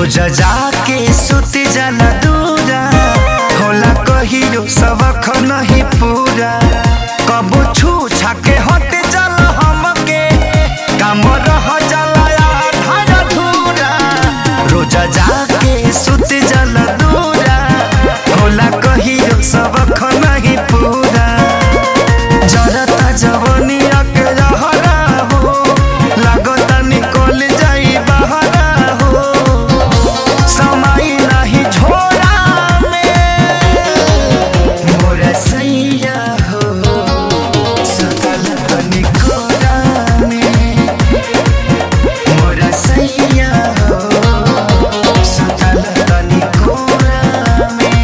रोज जाके सुत जाला दूरा होला कहियो सबक नहीं पूरा कबो छू छाके हट जाला हमके काम रह जाला आधा अधूरा रोज जाके सुत जाला दूरा होला कहियो सबक नहीं पूरा जरता जवनिया के रहरा हो लागता निकल जाई बहरा हो समय नहीं छोड़ा में मोरा सैया हो सकल तनी कोरा में मोरा सैया हो सकल तनी कोरा में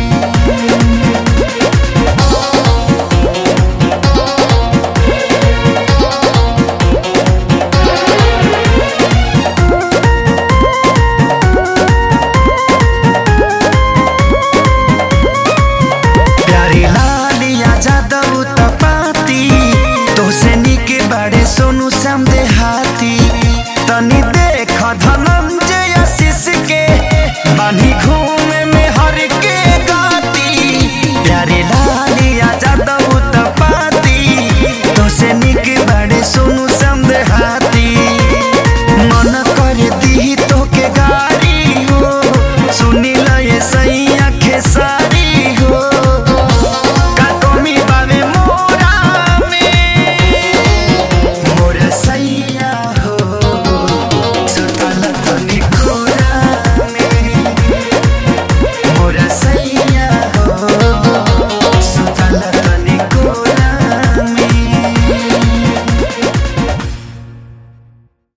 प्यारी लालिया जादव तपाती तोसे निके बाड़े सोनू श्याम देहाती तनी देख धनंजय आशीष के बानी घूम